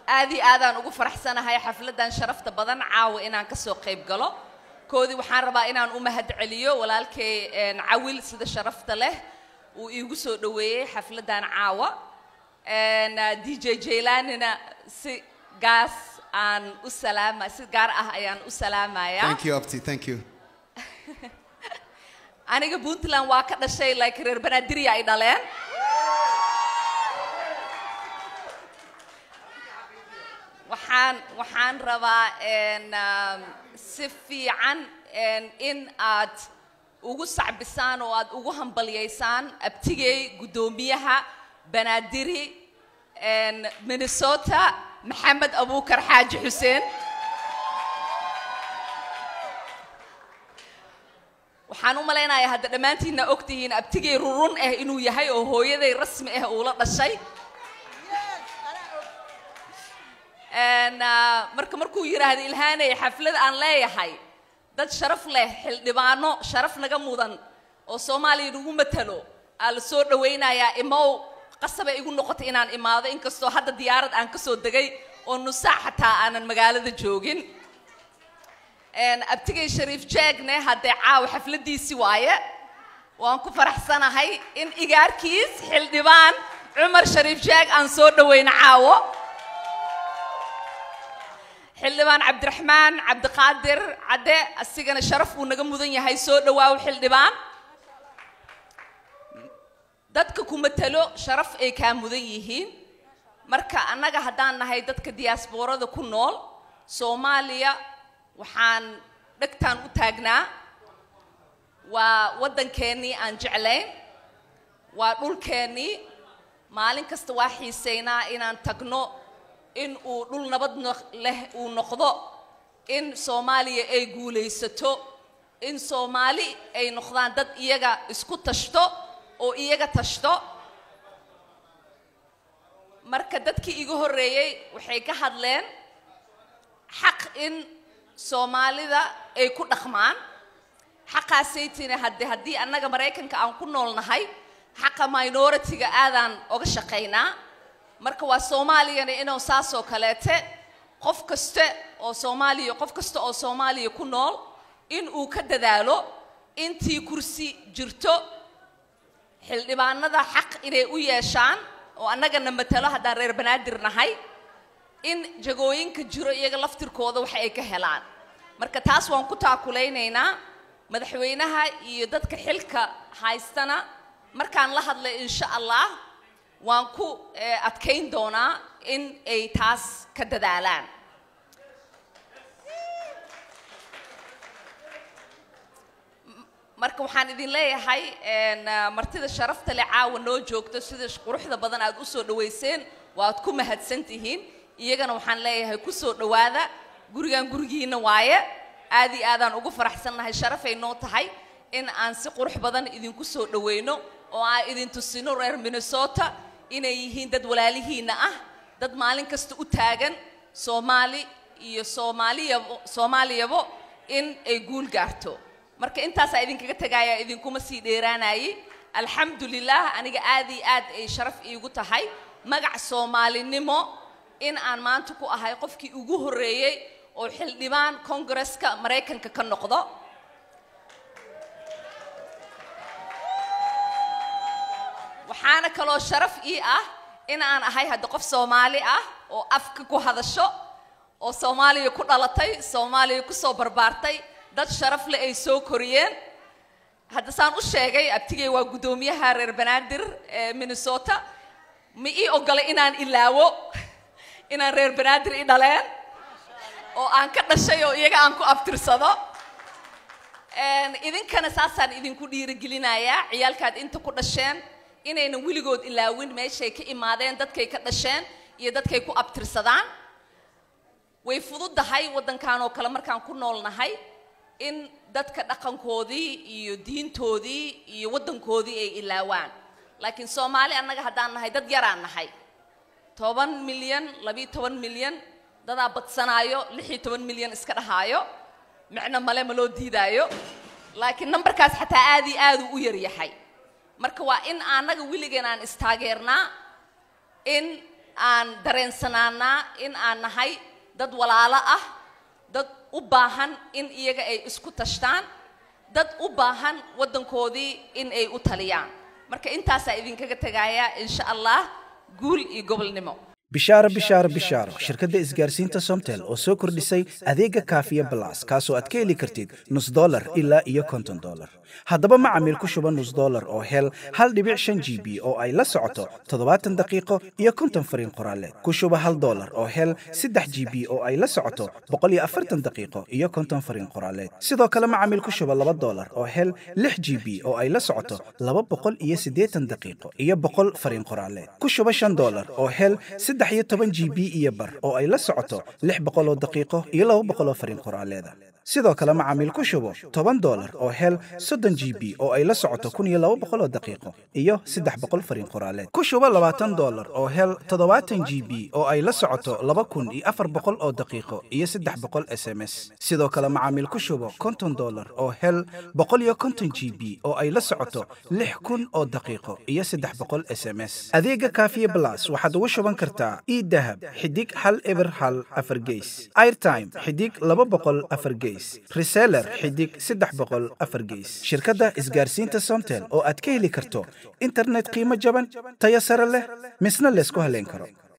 aad iyo aadaan ugu faraxsanahay xafladdan sharafta badan caawa inaan ka soo qayb galo koodii waxaan rabaa inaan u mahad celiyo walaalkay een, cawil sida sharafta leh uu iigu soo dhoweeyey xafladdan caawa Een, ah, dj jaylanina si gaas aan u salaama si gaar ah ayaan u salaamayaa Thank you, Opti. Thank you. aniga puntland waa ka dhashay like reer banaadirya ay dhaleen waxaan waxaan rabaa een, um, si fiican een, in aad ugu sacbisaan oo aad ugu hambalyaysaan abtigay guddoomiyaha banaadiri een, minnesota maxamed abuukar xaaji xuseen waxaan u malaynayaa hadda dhammaantiinna ogtihiin abtigay rurun ah inuu yahay oo hooyaday rasmi ah uula dhashay Een, ah, marka markuu yidhaahdo ilhaanay xaflad aan leeyahay dad sharaf leh xildhibaano sharaf naga mudan oo soomaaliya nagu matalo aa la soo dhawaynayaa imow qasabay igu noqotay inaan imaado inkastoo hadda diyaarad aan ka soo degay oo nusaac xataa aanan magaalada joogin Een, abtigay shariif jeegne haddee caawa xafladiisi waaye waan ku faraxsanahay in igaarkiis xildhibaan cumar shariif jeeg aan soo dhawayno caawo xildhibaan cabdiraxmaan cabdiqaadir cadde asigana sharaf uu naga mudan yahay soo dhawaaw xildhibaan dadka ku matalo sharaf ay kaa mudan yihiin marka annaga haddaan nahay dadka diyaasboorada ku nool soomaaliya waxaan dhegtaan u taagnaa waa waddankeennii aan jeclayn waa dhulkeennii maalin kasta waa xiisaynaa inaan tagno in uu dhul nabad no- leh uu noqdo in soomaaliya ay guulaysato in soomaali ay noqdaan dad iyaga isku tashto oo iyaga tashto marka dadkii iga horreeyey waxay ka hadleen xaq in soomaalida ay ku dhaqmaan xaqaasaytina hadde haddii annaga maraykanka aan ku nool nahay xaqa minority-ga aadaan oga shaqaynaa marka waa soomaaliyana inuu saasoo kaleete qof kaste oo soomaaliya qof kasta oo soomaaliya ku nool in uu ka dadaalo intii kursi jirto xildhibaanada xaq inay u yeeshaan oo annagana matalo haddaan reer banaadir nahay in jagooyinka jiro iyaga laftirkooda wax ay ka helaan marka taas waan ku taakulaynaynaa madaxweynaha iyo dadka xilka haystana markaan la hadlay insha allah waan ku eh, adkayn doonaa in ay taas ka dadaalaan marka waxaan idin leeyahay een, ah, martida sharafta leh caawa noo joogto sida sh- quruxda badan aad u soo dhawayseen waad ku mahadsan tihiin iyagana waxaan leeyahay ku soo dhowaada gurigan gurigiina waaye aad iyo aadaan ugu faraxsannahay sharafay noo tahay in aan si qurux badan idinku soo dhawayno oo aan idin tusino reer minnesota inay yihiin dad walaalihiina ah dad maalin kasta u taagan soomaali iyo soomaaliyabo soomaaliyabo in ay guul gaarto marka intaasaa idinkaga tegaya idinkuma sii dheeraanayay alxamdulilah aniga aad iyo aad ay sharaf iigu tahay magac soomaalinimo in aan maanta ku ahay qofkii ugu horreeyey oo xildhibaan kongareska maraykanka ka noqdo waxaana kaloo sharaf ii ah in aan ahay hadda qof soomaali ah oo afka ku hadasho oo soomaaliya ku dhalatay soomaaliya ku soo barbaartay dad sharaf leh ay soo koriyeen hadda saan u sheegay abtigay waa guddoomiyaha reer banaadir ee minnesota ma ii ogolay inaan ilaawo inaan reer banaadir i dhaleen oo aan ka dhashay oo iyaga aan ku abtirsado Een, idinkana saasaan idinku dhiirigelinayaa ciyaalkaad inta ku dhasheen inaynan weligood ilaawin meeshay ka imaadeen dadkay ka dhasheen iyo dadkay ku abtirsadaan way fududahay waddankan oo kale markaan ku noolnahay in dadka dhaqankoodii iyo diintoodii iyo waddankoodii ay ilaawaan laakiin soomaali annaga haddaan nahay dad yaraan nahay toban milyan labiyo toban milyan dadaa badsanaayo lix iyo toban milyan iska dhahaayo micno male ma loo diidaayo laakiin nambarkaas xataa aad iyo aad uu u yar yahay marka waa in annaga weligeen aan istaageernaa in aan dareensanaanaa in aan nahay dad walaalo ah dad u baahan in iyaga ay isku tashtaan dad u baahan waddankoodii in ay u taliyaan marka intaasaa idinkaga tegaaya insha allah guul iyo gobolnimo bishaaro bishaaro bishaaro shirkadda isgaarsiinta somtel oo soo kordhisay adeega kaafiya balas kaasoo aad ka heli kartid nus dolar ilaa iyo konton dolar haddaba macamiil ku shuba nus dolar oo hel hal dhibic shan g b oo ay la socoto toddobaatan daqiiqo iyo konton fariin qoraaleed ku shuba hal dolar oo hel saddex g b oo ay la socoto boqol iyo afartan daqiiqo iyo konton fariin qoraaleed sidoo kale macamiil ku shuba laba dolar oo hel lix g b oo ay la socoto laba boqol iyo siddeetan daqiiqo iyo boqol fariin qoraaleed ku shuba shan dolar oo hel saddex iyo toban g b iyo bar oo ay la socoto lix boqol oo daqiiqo iyo laba boqol oo fariin qoraaleeda sidoo kale macaamiil ku shubo toban dolar oo hel soddon g b oo ay la socoto kun iyo laba boqol oo daqiiqo iyo saddex boqol fariin qoraaleed ku shubo labaatan dolar oo hel toddobaatan g b oo ay la socoto laba kun iyo afar boqol oo daqiiqo iyo saddex boqol s m s sidoo kale macaamiil ku shubo konton dolar oo hel boqol iyo konton g b oo ay la socoto lix kun oo daqiiqo iyo saddex boqol s m s adeega kaafiye blas waxaad ugu shuban kartaa idahab xidig hal eber hal afar geys airtime xidig laba boqol afar geys reseller xidig saddex boqol afar geys shirkadda isgaarsiinta somtel oo aad ka heli karto internet qiimo jaban tayo sare leh misna laysku haleyn karo